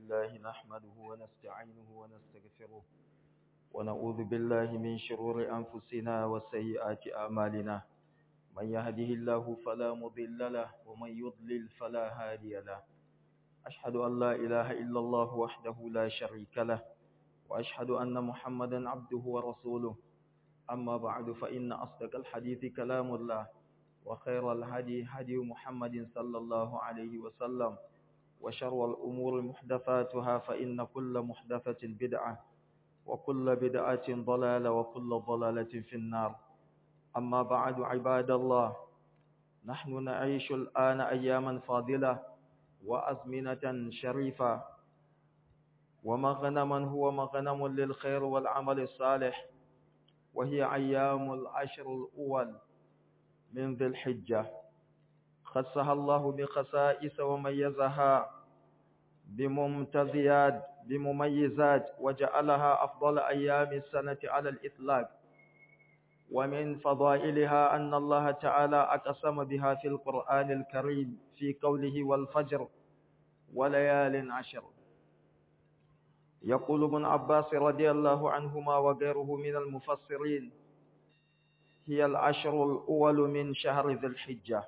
لله نحمده ونستعينه ونستغفره ونعوذ بالله من شرور أنفسنا وسيئات أعمالنا من يهده الله فلا مضل له ومن يضلل فلا هادي له أشهد أن لا إله إلا الله وحده لا شريك له وأشهد أن محمدا عبده ورسوله أما بعد فإن أصدق الحديث كلام الله وخير الهدي هدي محمد صلى الله عليه وسلم وشر الأمور محدثاتها فإن كل محدثة بدعة وكل بدعة ضلالة وكل ضلالة في النار أما بعد عباد الله نحن نعيش الآن أياما فاضلة وأزمنة شريفة ومغنما هو مغنم للخير والعمل الصالح وهي أيام العشر الأول من ذي الحجة خصها الله بخصائص وميزها بممتزيات بمميزات وجعلها أفضل أيام السنة على الإطلاق ومن فضائلها أن الله تعالى أقسم بها في القرآن الكريم في قوله والفجر وليال عشر يقول ابن عباس رضي الله عنهما وغيره من المفسرين هي العشر الأول من شهر ذي الحجة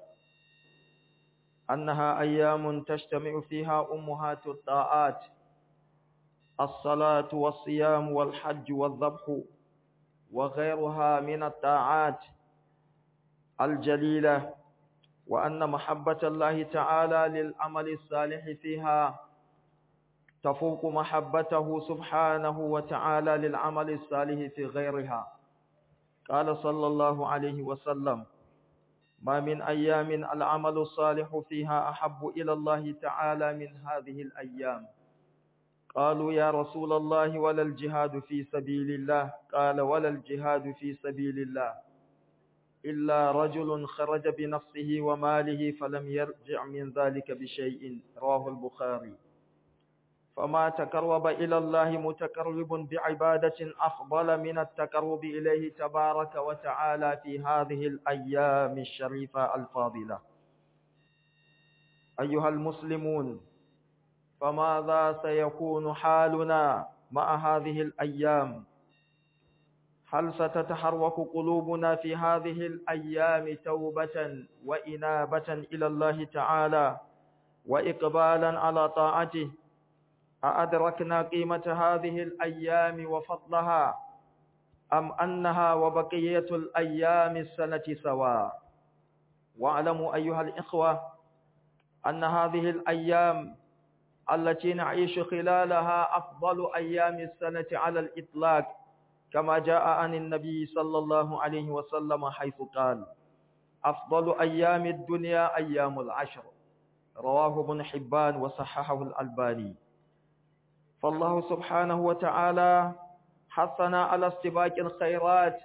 أنها أيام تجتمع فيها أمهات الطاعات الصلاة والصيام والحج والذبح وغيرها من الطاعات الجليلة وأن محبة الله تعالى للعمل الصالح فيها تفوق محبته سبحانه وتعالى للعمل الصالح في غيرها قال صلى الله عليه وسلم ما من أيام العمل الصالح فيها أحب إلى الله تعالى من هذه الأيام قالوا يا رسول الله ولا الجهاد في سبيل الله قال ولا الجهاد في سبيل الله إلا رجل خرج بنفسه وماله فلم يرجع من ذلك بشيء رواه البخاري فما تقرب إلى الله متقرب بعبادة أفضل من التقرب إليه تبارك وتعالى في هذه الأيام الشريفة الفاضلة أيها المسلمون فماذا سيكون حالنا مع هذه الأيام هل ستتحرك قلوبنا في هذه الأيام توبة وإنابة إلى الله تعالى وإقبالا على طاعته أأدركنا قيمة هذه الأيام وفضلها أم أنها وبقية الأيام السنة سواء واعلموا أيها الإخوة أن هذه الأيام التي نعيش خلالها أفضل أيام السنة على الإطلاق كما جاء عن النبي صلى الله عليه وسلم حيث قال أفضل أيام الدنيا أيام العشر رواه ابن حبان وصححه الألباني فالله سبحانه وتعالى حثنا على استباق الخيرات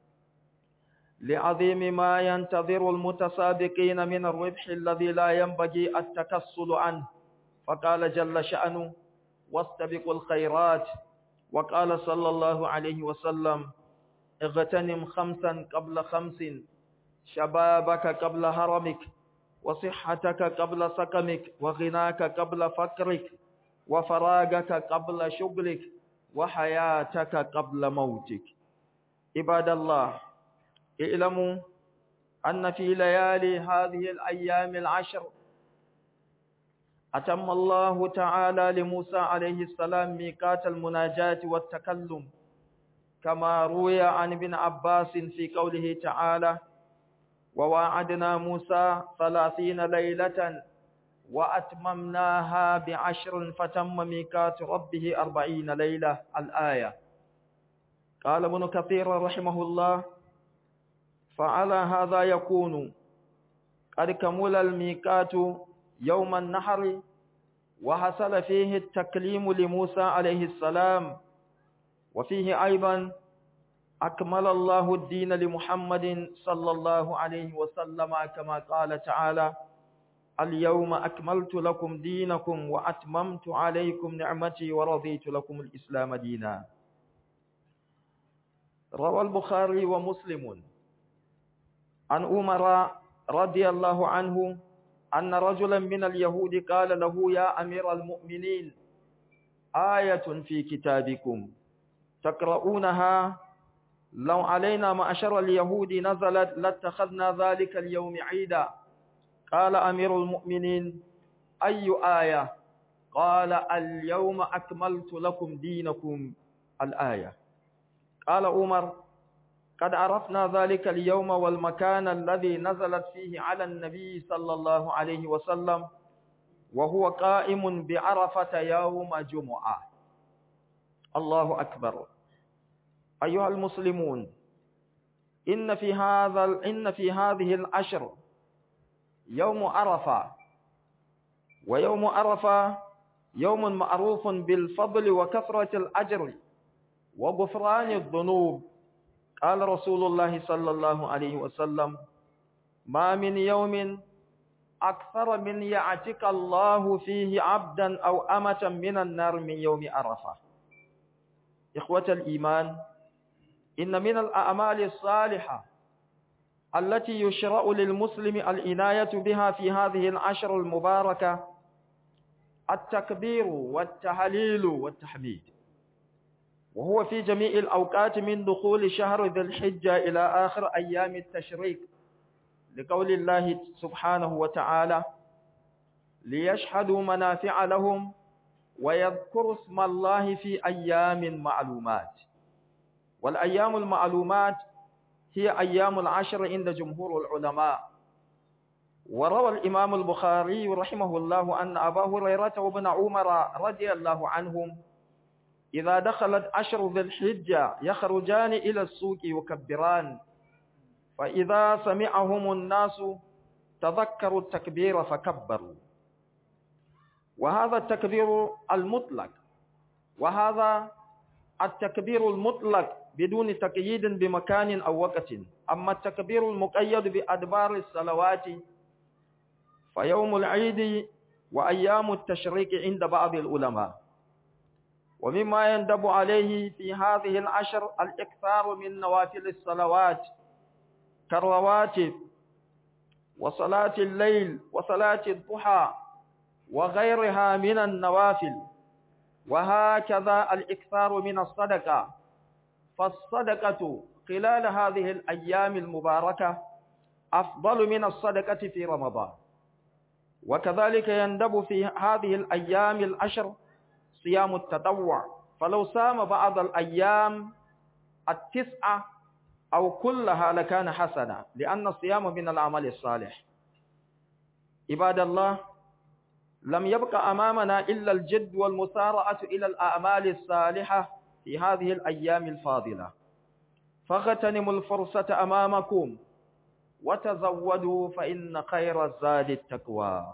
لعظيم ما ينتظر المتسابقين من الربح الذي لا ينبغي التكسل عنه فقال جل شأنه واستبقوا الخيرات وقال صلى الله عليه وسلم اغتنم خمسا قبل خمس شبابك قبل هرمك وصحتك قبل سقمك وغناك قبل فقرك وفراغك قبل شغلك وحياتك قبل موتك عباد الله اعلموا أن في ليالي هذه الأيام العشر أتم الله تعالى لموسى عليه السلام ميقات المناجاة والتكلم كما روي عن ابن عباس في قوله تعالى وواعدنا موسى ثلاثين ليلة وأتممناها بعشر فتم ميقات ربه أربعين ليلة الآية قال ابن كثير رحمه الله فعلى هذا يكون قد كمل الميقات يوم النحر وحصل فيه التكليم لموسى عليه السلام وفيه أيضا أكمل الله الدين لمحمد صلى الله عليه وسلم كما قال تعالى اليوم أكملت لكم دينكم وأتممت عليكم نعمتي ورضيت لكم الإسلام دينا روى البخاري ومسلم عن عمر رضي الله عنه أن رجلا من اليهود قال له يا أمير المؤمنين آية في كتابكم تقرؤونها لو علينا معشر اليهود نزلت لاتخذنا ذلك اليوم عيدا قال أمير المؤمنين أي آية قال اليوم أكملت لكم دينكم الآية قال عمر قد عرفنا ذلك اليوم والمكان الذي نزلت فيه على النبي صلى الله عليه وسلم وهو قائم بعرفة يوم جمعة الله أكبر أيها المسلمون إن في هذا إن في هذه العشر يوم عرفة ويوم عرفة يوم معروف بالفضل وكثرة الأجر وغفران الذنوب قال رسول الله صلى الله عليه وسلم ما من يوم أكثر من يعتك الله فيه عبدا أو أمة من النار من يوم عرفة إخوة الإيمان إن من الأعمال الصالحة التي يشرع للمسلم العناية بها في هذه العشر المباركة التكبير والتهليل والتحميد وهو في جميع الأوقات من دخول شهر ذي الحجة إلى آخر أيام التشريق لقول الله سبحانه وتعالى ليشهدوا منافع لهم ويذكروا اسم الله في أيام معلومات والأيام المعلومات هي أيام العشر عند جمهور العلماء وروى الإمام البخاري رحمه الله أن أبا هريرة وابن عمر رضي الله عنهم إذا دخلت عشر ذي الحجة يخرجان إلى السوق يكبران فإذا سمعهم الناس تذكروا التكبير فكبروا وهذا التكبير المطلق وهذا التكبير المطلق بدون تقييد بمكان أو وقت أما التكبير المقيد بأدبار الصلوات فيوم العيد وأيام التشريك عند بعض العلماء ومما يندب عليه في هذه العشر الإكثار من نوافل الصلوات كالرواتب وصلاة الليل وصلاة الضحى وغيرها من النوافل وهكذا الإكثار من الصدقة فالصدقة خلال هذه الأيام المباركة أفضل من الصدقة في رمضان وكذلك يندب في هذه الأيام العشر صيام التطوع فلو صام بعض الأيام التسعة أو كلها لكان حسنا لأن الصيام من العمل الصالح عباد الله لم يبق أمامنا إلا الجد والمسارعة إلى الأعمال الصالحة في هذه الأيام الفاضلة فاغتنموا الفرصة أمامكم وتزودوا فإن خير الزاد التقوى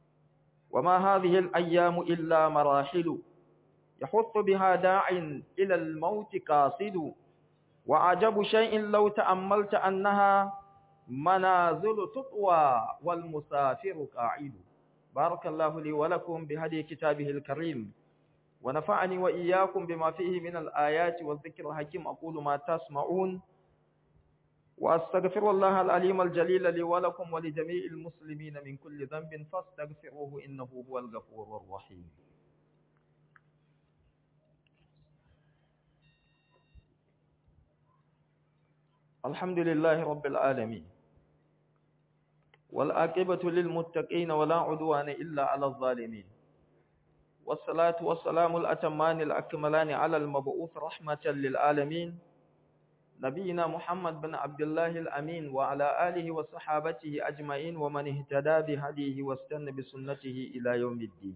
وما هذه الأيام إلا مراحل يحط بها داع إلى الموت قاصد وعجب شيء لو تأملت أنها منازل تطوى والمسافر قاعد بارك الله لي ولكم بهدي كتابه الكريم ونفعني وإياكم بما فيه من الآيات والذكر الحكيم أقول ما تسمعون وأستغفر الله العليم الجليل لي ولكم ولجميع المسلمين من كل ذنب فاستغفروه إنه هو الغفور الرحيم الحمد لله رب العالمين والآقبة للمتقين ولا عدوان إلا على الظالمين والصلاة والسلام الأتمان الأكملان على المبعوث رحمة للعالمين نبينا محمد بن عبد الله الأمين وعلى آله وصحابته أجمعين ومن اهتدى بهديه واستنى بسنته إلى يوم الدين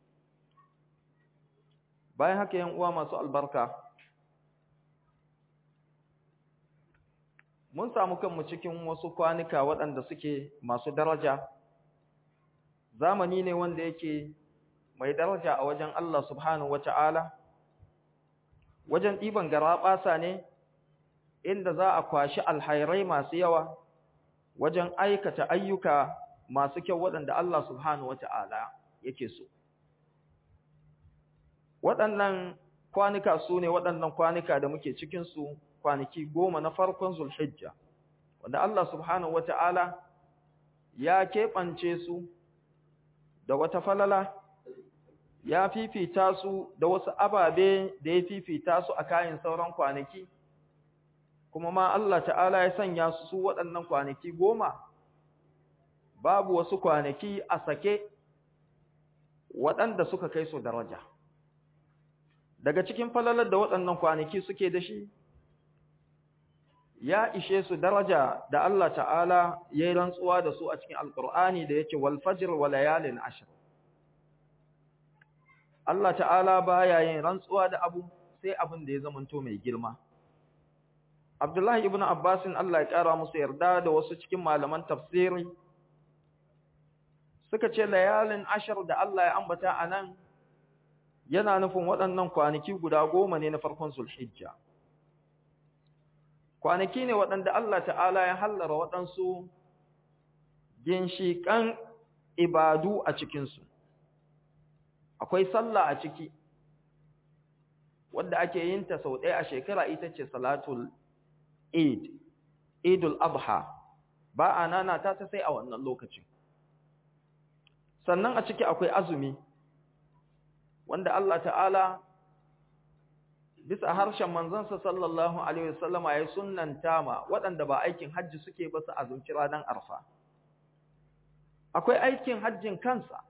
باي هكا ينقوى ما سؤال بركة mun samu kanmu cikin wasu kwanuka waɗanda suke masu daraja zamani ne wanda yake mai daraja a wajen Allah subhanahu wata'ala wajen ɗiban garaɓasa ne inda za a kwashi alhairai masu yawa wajen aikata ayyuka masu kyau waɗanda Allah subhanahu wata'ala yake so waɗannan kwanuka su ne waɗannan kwanuka da muke cikinsu kwanaki goma na farkon zulhijja wanda Allah subhanahu wata'ala ya keɓance su da wata falala ya fifita su da wasu ababe da ya fifita su a kayan sauran kwanaki kuma ma Allah ta'ala ya sanya su su waɗannan kwanaki goma babu wasu kwanaki a sake waɗanda suka kai su daraja daga cikin falalar da waɗannan kwanaki suke da shi ya ishe su daraja da Allah ta'ala ya yi rantsuwa da su a cikin alƙur'ani da yake wal fajr wa layalin ashr Allah ta'ala baya yin rantsuwa da abu sai abin da ya zamanto mai girma Abdullahi ibn Abbasin Allah ya ƙara musu yarda da wasu cikin malaman tafsiri suka ce layalin ashar da Allah ya ambata a nan yana nufin waɗannan kwanaki guda goma ne na farkon zulhijja kwanaki ne waɗanda Allah ta'ala ya hallara waɗansu ginshiƙan ibadu a cikinsu akwai sallah a ciki wadda ake yin ta sau ɗaya a shekara ita ce salatul Eid, Eidul Adha, ba a nana ta ta sai a wannan lokacin. Sannan a ciki akwai azumi, wanda Allah ta'ala bisa harshen manzansa sallallahu Alaihi wasallama ya sunanta ma waɗanda ba aikin hajji suke ba su azumci ranar arfa. Akwai aikin hajjin kansa,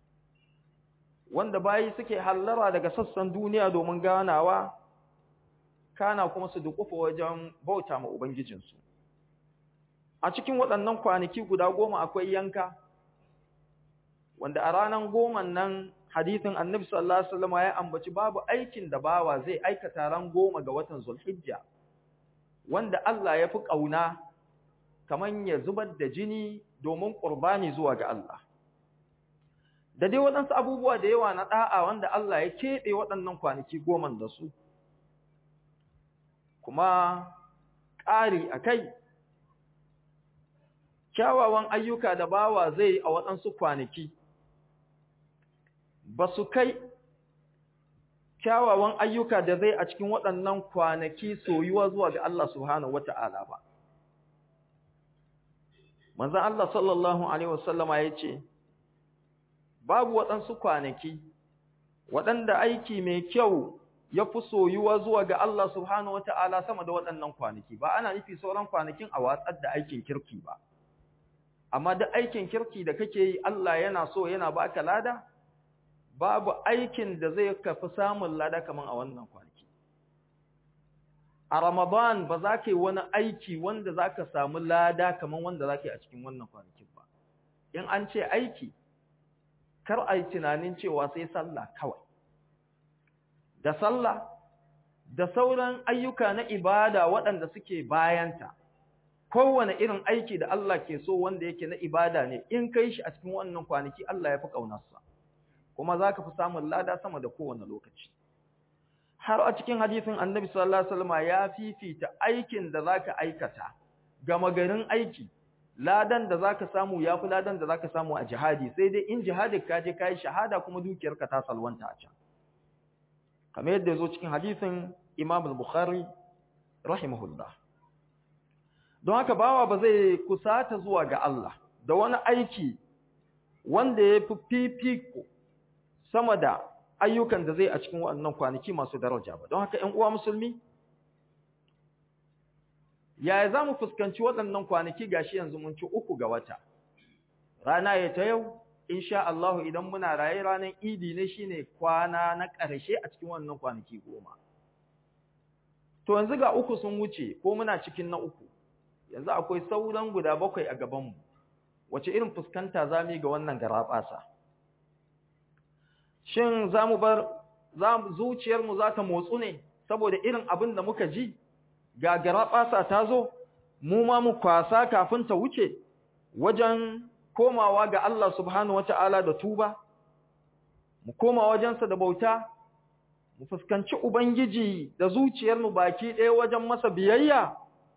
wanda bayi suke hallara daga sassan duniya domin ganawa kana kuma su dukufa wajen bauta ma Ubangijinsu. A cikin waɗannan kwanaki guda goma akwai yanka, wanda a ranar goman nan hadithin annabi sallallahu Alaihi wasallam ya ambaci babu aikin da bawa zai aikata ran goma ga watan Zulhijja, wanda Allah ya fi ƙauna kamar ya zubar da jini domin ƙurbani zuwa ga Allah. Da dai waɗansu abubuwa da yawa na ɗa'a wanda Allah ya keɓe waɗannan kwanaki goman da su. kuma ƙari a kai, kyawawan ayyuka da bawa zai a waɗansu kwanaki, ba su kai kyawawan ayyuka da zai a cikin waɗannan kwanaki soyuwa zuwa ga Allah Subhanahu wa ta'ala ba. Manzan Allah sallallahu Alaihi wasallama ya ce, Babu waɗansu kwanaki, waɗanda aiki mai kyau ya fi soyuwa zuwa ga Allah subhanahu wa ta'ala sama da waɗannan kwanaki, ba ana nufi sauran kwanakin a watsar da aikin kirki ba. Amma da aikin kirki da kake yi Allah yana so yana baka lada, babu aikin da zai kafi samun lada kamar a wannan kwanaki. A Ramadan ba za ka yi wani aiki wanda za ka samu lada kamar wanda za ka yi a cikin wannan kwanakin ba. In an ce aiki, kar a yi tunanin cewa sai sallah kawai. da sallah da sauran ayyuka na ibada waɗanda suke bayanta kowane irin aiki da Allah ke so wanda yake na ibada ne in kai shi a cikin wannan kwanaki Allah ya fi ƙaunarsa kuma za ka fi samun lada sama da kowane lokaci har a cikin hadisin annabi sallallahu alaihi wasallam ya fifita aikin da za ka aikata gama garin aiki ladan da za ka samu ya fi ladan da za ka samu a jihadi sai dai in jihadin ka je ka yi shahada kuma dukiyarka ta salwanta a can kamar yadda ya zo cikin hadisin Imam al-Bukhari rahimahullah don haka bawa ba zai kusata zuwa ga Allah da wani aiki wanda ya fi fifiko sama da ayyukan da zai a cikin waɗannan kwanaki masu daraja ba don haka ‘yan uwa musulmi yaya za mu fuskanci waɗannan kwanaki gashi yanzu mun ci uku ga wata rana ya ta yau insha Allah idan muna raye ranar idi ne shine kwana na ƙarshe a cikin wannan kwanaki goma to yanzu ga uku sun wuce ko muna cikin na uku yanzu akwai sauran guda bakwai a gabanmu wace irin fuskanta za mu yi ga wannan garaɓasa shin za mu bar zuciyarmu za ta motsu ne saboda irin abin da muka ji ga garaɓasa ta zo mu ma mu kwasa kafin ta wuce wajen komawa ga Allah subhanahu wata'ala da tuba mu koma wajensa da bauta mu fuskanci ubangiji da zuciyarmu baki ɗaya wajen masa biyayya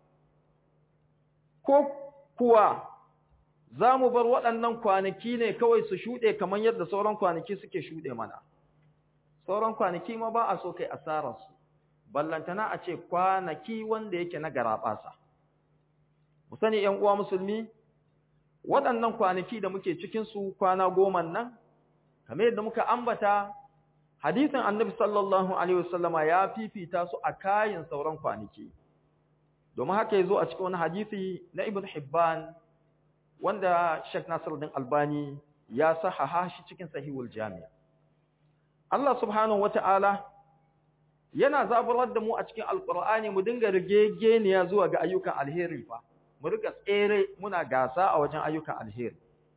ko kuwa za mu bar waɗannan kwanaki ne kawai su shuɗe kamar yadda sauran kwanaki suke shuɗe mana sauran kwanaki ma ba a so kai asararsu ballantana a ce kwanaki wanda yake na garaɓasa mu sani ‘yan uwa musulmi waɗannan kwanaki da muke cikinsu kwana goma nan kamar yadda muka ambata hadisin annabi sallallahu alaihi wasallama ya fifita su a kayan sauran kwanaki domin haka yazo a cikin wani hadisi na ibn hibban wanda Sheikh Nasiruddin Albani ya sahaha shi cikin sahihul jami' Allah subhanahu wata'ala yana zaburar da mu a cikin alqur'ani mu dinga rigegeniya zuwa ga ayyukan alheri fa mu rika tsere muna gasa a wajen ayyukan alheri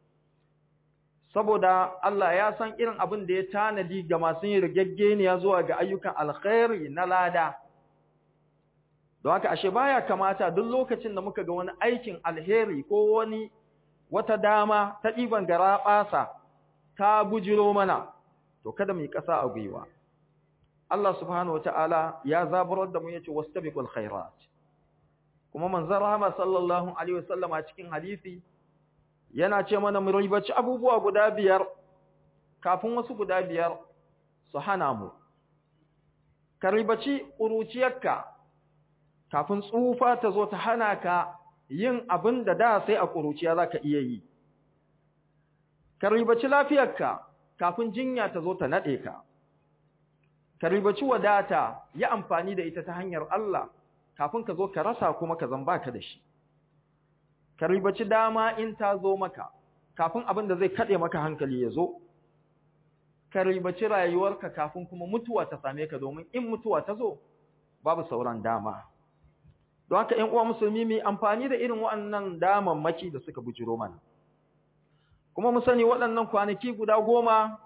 saboda Allah ya san irin abin da ya tanadi ga masu yin rigaggeniya zuwa ga ayyukan alkhairi na lada don haka ashe baya kamata duk lokacin da muka ga wani aikin alheri ko wani wata dama ta ɗiban garaɓasa ta bujiro mana to kada mu yi ƙasa a gwiwa Allah subhanahu wataala ya zaburar da mu yace wastabiqul khairat kuma manzon rahama sallallahu alaihi wasallama cikin hadisi yana ce mana mu ribaci abubuwa guda biyar kafin wasu guda biyar su hana mu ka ribaci ƙuruciyarka kafin tsufa ta zo ta hana ka yin abin da da sai a ƙuruciya za ka iya yi ka ribaci lafiyarka kafin jinya ta zo ta naɗe ka ka ribaci wadata yi amfani da ita ta hanyar Allah kafin ka zo ka rasa kuma ka zamba ka da shi ka ribaci dama in ta zo maka kafin abin da zai kaɗe maka hankali ya zo ka ribaci rayuwarka kafin kuma mutuwa ta same ka domin in mutuwa ta zo babu sauran dama don haka ƴan uwa musulmi mu amfani da irin waɗannan damammaki da suka bujiro mana kuma mu sani waɗannan kwanaki guda goma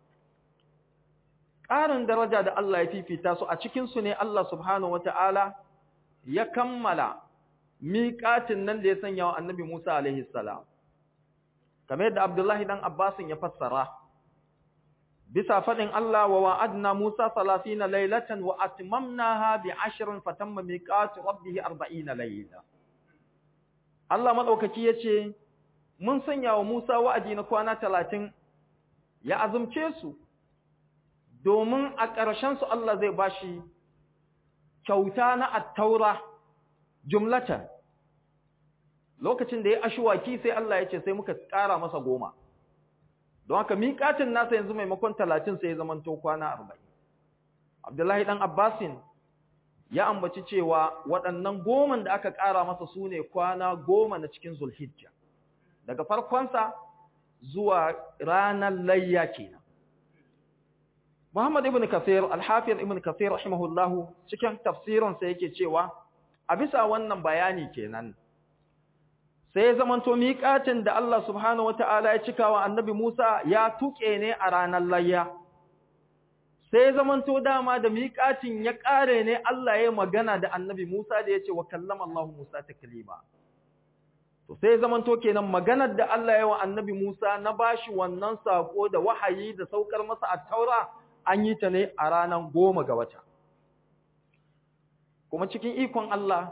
ƙarin daraja da Allah ya fifita su a cikin su ne Allah subhanahu wata'ala ya kammala miƙatin nan da ya sanya wa annabi Musa alaihi salam kamar yadda Abdullahi dan Abbasin ya fassara bisa fadin Allah wa wa'adna Musa 30 laylatan wa atmamnaha bi 10 fatamma miqatu rabbih 40 layla Allah madaukaki yace mun sanya wa Musa wa'adi na kwana 30 ya azumce su domin a ƙarshen su Allah zai bashi kyauta na at-taura jumlatan lokacin da ya ashwaki sai Allah ya ce sai muka ƙara masa goma don haka miƙatin nasa yanzu maimakon talatin sai ya zamanto kwana arba'in abdullahi ɗan abbasin ya ambaci cewa waɗannan goman da aka ƙara masa su ne kwana goma na cikin zulhijja daga farkonsa zuwa ranar layya kenan muhammad ibn kafir alhafiyar ibn kafir rahimahullahu cikin tafsirinsa yake cewa a bisa wannan bayani kenan sai zamanto miƙatin da Allah subhanahu wata'ala ya cika wa annabi Musa ya tuƙe ne a ranar layya sai zamanto dama da miƙatin ya ƙare ne Allah ya magana da annabi Musa da ya ce wa kallama Allah Musa taklima to sai zamanto kenan maganar da Allah ya wa annabi Musa na bashi wannan sako da wahayi da saukar masa a taura an yi ta ne a ranar goma ga wata kuma cikin ikon Allah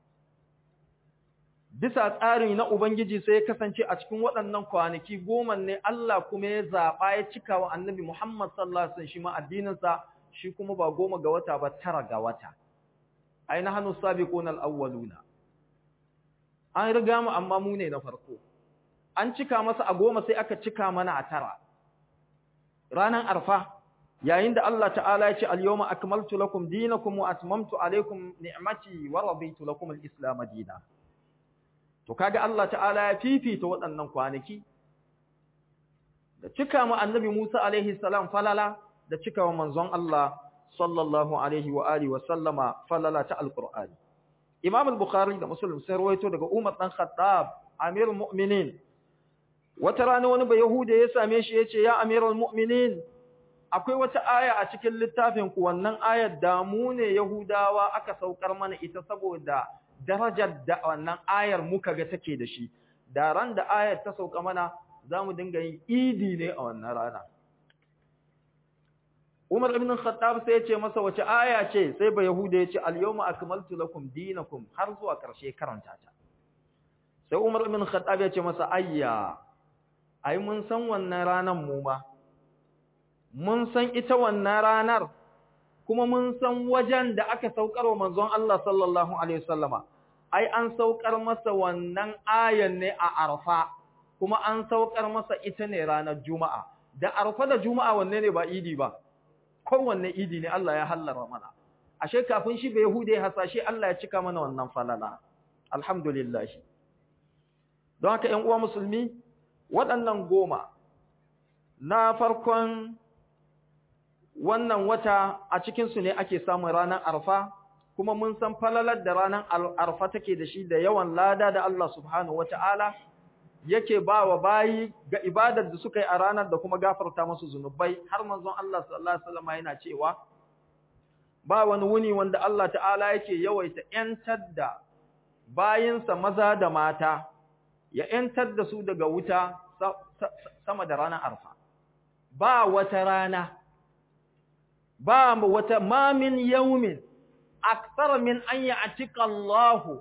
bisa tsari na Ubangiji sai ya kasance a cikin waɗannan kwanaki goma ne Allah kuma ya zaɓa ya cika wa annabi Muhammad sallallahu Alaihi shi ma addininsa shi kuma ba goma ga wata ba tara ga wata. Aina hannu sabi ƙonar awwaluna. An riga mu amma mu ne na farko. An cika masa a goma sai aka cika mana a tara. Ranar arfa, yayin da Allah ta'ala ya ce al-yawma akmaltu lakum dinakum wa atmamtu alaykum ni'mati wa raditu lakum al-islam dinan. To kaga Allah ta'ala ya fifita waɗannan kwanaki da cika mu annabi Musa alaihi salam falala da cika wa manzon Allah sallallahu alaihi wa alihi wa sallama falala ta alqur'ani Imam al-Bukhari da Muslim sai rawaito daga Umar dan Khattab Amirul Mu'minin wata rana wani ba Yahuda ya same shi yace ya Amirul Mu'minin akwai wata aya a cikin littafin ku wannan ayar da mu ne Yahudawa aka saukar mana ita saboda darajar da wannan ayar muka ga take da shi da ran da ayar ta sauka mana za mu dinga yin idi ne a wannan rana Umar ibn Khattab sai ya ce masa wace aya ce sai ba Yahuda ya ce al-yawma akmaltu lakum dinakum har zuwa ƙarshe karanta ta sai Umar ibn Khattab ya ce masa ayya ai mun san wannan ranar mu ma mun san ita wannan ranar kuma mun san wajen da aka saukar wa manzon Allah sallallahu alaihi wasallama ai an saukar masa wannan ayan ne a Arfa kuma an saukar masa ita ne ranar Juma'a da Arfa da Juma'a wanne ne ba idi ba kowanne idi ne Allah ya hallara mana ashe kafin shi bai hude hasashe Allah ya cika mana wannan falala alhamdulillah don haka ƴan uwa musulmi waɗannan goma na farkon wannan wata a cikinsu ne ake samun ranar arfa kuma mun san falalar da ranar arfa take da shi da yawan lada da Allah subhanahu wata'ala yake ba wa bayi ga ibadar da suka yi a ranar da kuma gafarta musu zunubai har manzon Allah sallallahu alaihi wasallam yana cewa ba wani wuni wanda Allah ta'ala yake yawaita ‘yantar da bayinsa maza da mata, ya ‘yantar da su daga wuta sama da ranar arfa. Ba wata rana, ba wata mamin yaumin, aksara min an yi a Allahu,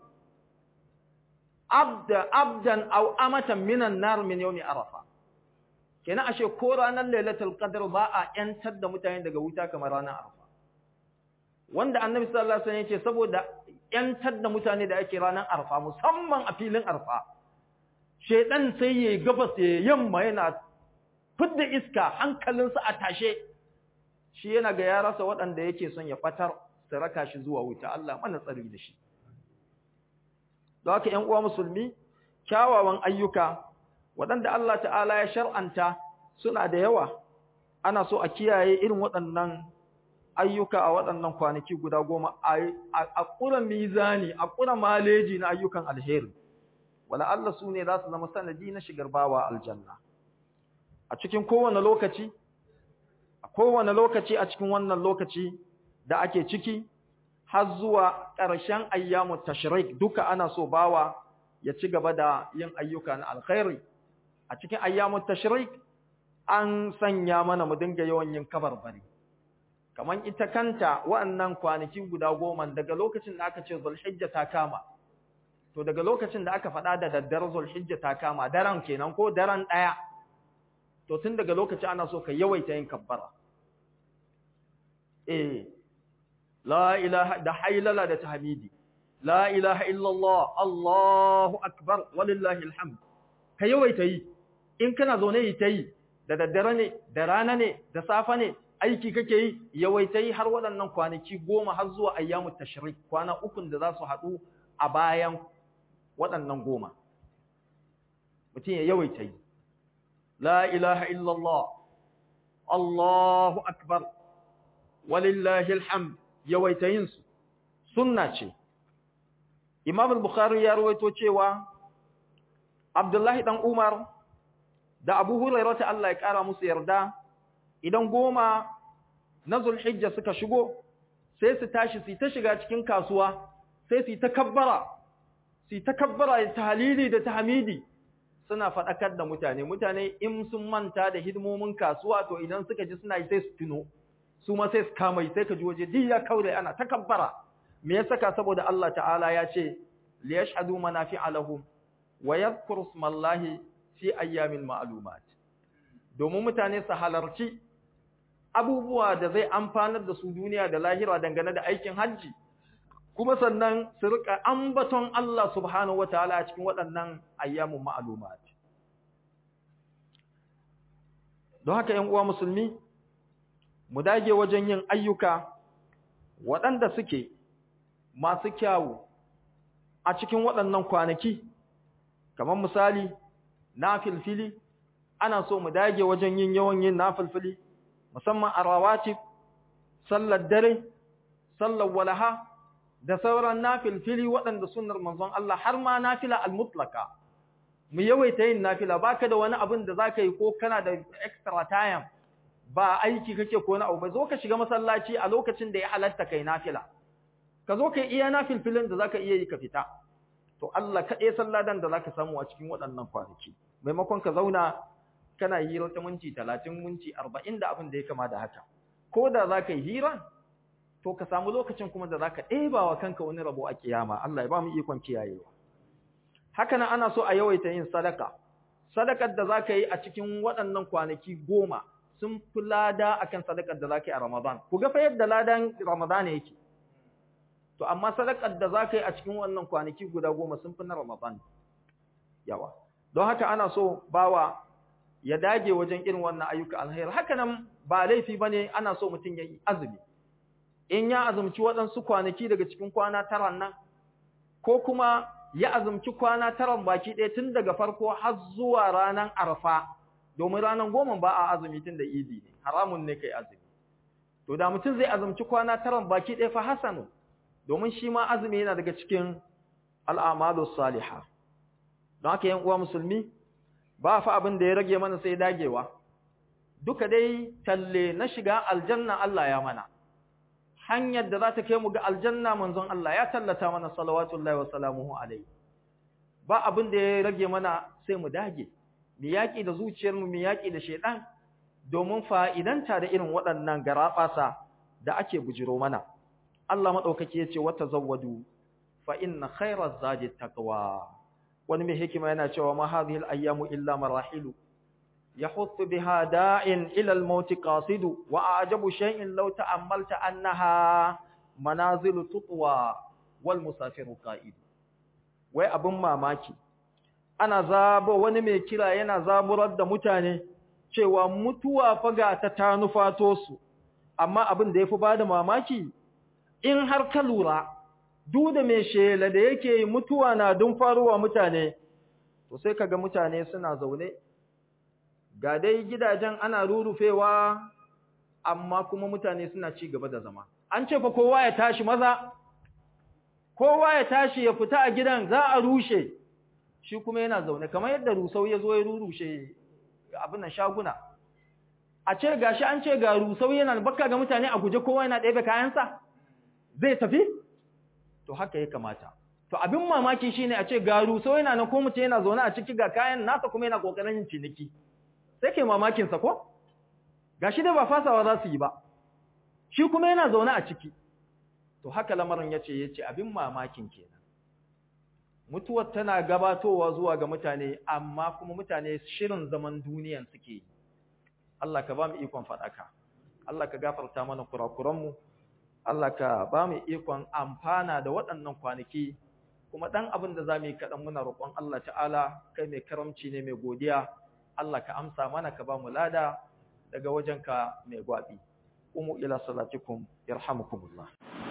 abdan au amatan minan nar min yaumi arafa. Kenan ashe ko ranar lailatul qadr ba a ‘yantar da mutane daga wuta kamar ranar arfa. wanda annabi sallallahu alaihi wasallam yake saboda yantar da mutane da ake ranar arfa musamman a filin arfa shedan sai yayi gabas ya yamma yana fidda iska hankalinsa a tashe shi yana ga ya rasa waɗanda yake son ya fatar su raka shi zuwa wuta Allah mana tsari da shi don haka ƴan uwa musulmi kyawawan ayyuka waɗanda Allah ta'ala ya shar'anta suna da yawa ana so a kiyaye irin waɗannan ayyuka a waɗannan kwanaki guda goma a ƙura mizani a ƙura maleji na ayyukan alheri wala Allah su ne za su zama sanadi na shigar bawa aljanna a cikin kowane lokaci a kowane lokaci a cikin wannan lokaci da ake ciki har zuwa ƙarshen ayyamu tashrik duka ana so bawa ya ci gaba da yin ayyuka na alkhairi a cikin ayyamu tashrik an sanya mana mu dinga yawan yin kabarbari kaman ita kanta wa'annan kwanaki guda goma daga lokacin da aka ce Zulhijja ta kama to daga lokacin da aka faɗa da daddar Zulhijja ta kama daren kenan ko daren ɗaya to tun daga lokacin ana so ka yawaita yin kabbara eh la ilaha da haylala da tahmidi la ilaha illallah Allahu akbar walillahi alhamd ka yawaita yi in kana zaune yi ta yi da daddare ne da rana ne da safa ne aiki kake yi yawaita yi har waɗannan kwanaki goma har zuwa ayyamu tashrik kwana ukun da za su haɗu a bayan waɗannan goma mutum ya yawaita yi la ilaha illallah Allahu akbar walillahi alhamd yawaita yin su sunna ce Imam al-Bukhari ya rawaito cewa Abdullahi dan Umar da Abu Hurairah ta Allah ya kara musu yarda idan goma na Zulhijja suka shigo sai su tashi su ta shiga cikin kasuwa sai su ta kabbara su ta kabbara da tahlili da tahmidi suna fadakar da mutane mutane in sun manta da hidimomin kasuwa to idan suka ji suna yi sai su tuno su ma sai su kama sai ka ji waje duk ya kaure ana ta kabbara me ya saka saboda Allah ta'ala ya ce li yashhadu manafi'a lahum wa yadhkuru smallahi fi ayyamin ma'lumat domin mutane su halarci abubuwa da zai amfanar da su duniya da lahira dangane da aikin hajji kuma sannan su rika ambaton Allah subhanahu wataala a cikin waɗannan ayyamun ma'lumat don haka 'yan uwa musulmi mu dage wajen yin ayyuka waɗanda suke masu kyawu a cikin waɗannan kwanaki kamar misali na filfili ana so mu dage wajen yin yawan yin na filfili musamman a rawatib sallar dare sallar walaha da sauran na filfili waɗanda sunnar manzon Allah har ma nafila al-mutlaka mu yawaita yin nafila baka da wani abin da zaka yi ko kana da extra time ba aiki kake ko na abu ba zo ka shiga masallaci a lokacin da ya halatta kai nafila ka zo kai iya nafilfilin da zaka iya yi ka fita to Allah kaɗai salladan da zaka samu a cikin waɗannan kwanaki maimakon ka zauna kana hira ta minti 30 minti 40 da abin da ya kama da haka ko da zaka yi hira to ka samu lokacin kuma da zaka ɗeba wa kanka wani rabo a kiyama Allah ya ba mu ikon kiyayewa haka nan ana so a yawaita yin sadaka sadakar da zaka yi a cikin waɗannan kwanaki goma sun fi lada akan sadakar da zaka yi a Ramadan ku ga fa yadda ladan Ramadan yake to amma sadakar da zaka yi a cikin wannan kwanaki guda goma sun fi na Ramadan yawa don haka ana so bawa ya dage wajen irin wannan ayyuka alheri haka nan ba laifi bane ana so mutum ya yi azumi in ya azumci waɗansu kwanaki daga cikin kwana taran nan ko kuma ya azumci kwana taran baki ɗaya tun daga farko har zuwa ranar arfa domin ranar goma ba a azumi tun da idi ne haramun ne kai azumi to da mutum zai azumci kwana taran baki ɗaya fa hasanu domin shi ma azumi yana daga cikin al'amalu salihah don haka yan uwa musulmi ba fa abin da ya rage mana sai dagewa duka dai talle na shiga aljanna Allah ya mana hanyar da za ta kai mu ga aljanna manzon Allah ya tallata mana salawatullahi wa salamuhu alaihi ba abin da ya rage mana sai mu dage mu yaki da zuciyar mu mu yaki da shedan domin fa'idanta da irin waɗannan garabasa da ake bujiro mana Allah madaukaki yace wa tazawwadu fa inna khayra zadi taqwa wani mai hikima yana cewa ma hadhihi al-ayyamu illa marahilu yahuttu biha da'in ila al-maut qasidu wa a'jabu shay'in law ta'ammalta annaha manazilu tutwa wal musafiru qa'id wai abun mamaki ana zabo wani mai kira yana zaburar da mutane cewa mutuwa faga ta tanufato su amma abin da yafi bada mamaki in har ka lura duk da mai shela da yake mutuwa na dun faruwa mutane to sai kaga mutane suna zaune ga dai gidajen ana rurufewa amma kuma mutane suna ci gaba da zama an ce fa kowa ya tashi maza kowa ya tashi ya fita a gidan za a rushe shi kuma yana zaune kamar yadda rusau ya zo ya rurushe abin nan shaguna a ce gashi an ce ga rusau yana bakka ga mutane a guje kowa yana ɗebe kayansa zai tafi to haka ya kamata to abin mamaki shine a ce ga rusau yana nan ko mutum yana zaune a ciki ga kayan nasa kuma yana kokarin yin ciniki sai kai mamakin sa ko gashi dai ba fasawa za su yi ba shi kuma yana zaune a ciki to haka lamarin yace yace abin mamakin kenan mutuwar tana gabatowa zuwa ga mutane amma kuma mutane shirin zaman duniyan suke yi Allah ka ba mu ikon fadaka Allah ka gafarta mana kurakuranmu Allah ka ba mu ikon amfana da waɗannan kwanaki kuma ɗan abin da za mu yi kaɗan muna roƙon Allah ta'ala kai mai karamci ne mai godiya Allah ka amsa mana ka ba mu lada daga wajenka mai gwaɓi. Umu ila salatikum yarhamukumullah.